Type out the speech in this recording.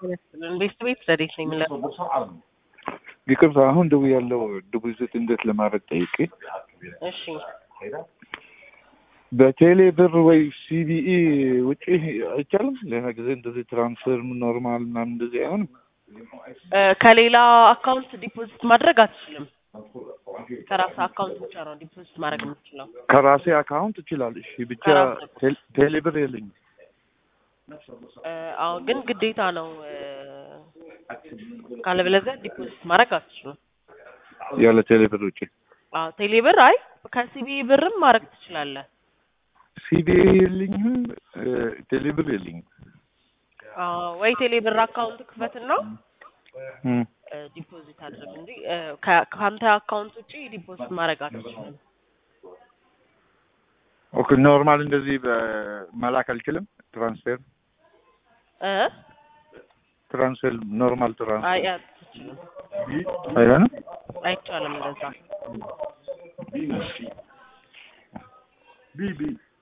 ቤት ቤት ረዴት ነው የሚለው ይቅርታ አሁን ደው ያለው ዲፖዚት እንዴት ለማድረግ ጠይቄ እሺ በቴሌ ብር ወይ ሲቢኢ ውጪ አይቻልም። ሌላ ጊዜ እንደዚህ ትራንስፈር ኖርማል ምናምን እንደዚህ አይሆንም። እ ከሌላ አካውንት ዲፖዚት ማድረግ አትችልም። ከራስ አካውንት ብቻ ነው ዲፖዚት ማድረግ የምትችለው። ከራሴ አካውንት እችላለሁ። እሺ ብቻ ከራስህ። ቴል- ቴሌ ብር የለኝም። እ አዎ ግን ግዴታ ነው እ ካለበለዚያ ዲፖዚት ማድረግ አትችሉም። ያለ ቴሌ ብር ውጪ አዎ ቴሌ ብር አይ ከሲቢ ብርም ማድረግ ትችላለህ። ሲቢኢ የለኝም፣ እ ቴሌ ብር የለኝም። አዎ ወይ ቴሌ ብር አካውንት ክፈትና እም። እ ዲፖዚት አድርግ እንጂ እ ከ- ከአንተ አካውንት ውጪ ዲፖዚት ማድረግ አትችልም። ኦኬ ኖርማል እንደዚህ በመላክ አልችልም። ትራንስፈር እ ትራንስፈር ኖርማል አይ ትራንስፈር አትችልም። አይሆንም። አይቻልም እንደዛ። ቢ ቢ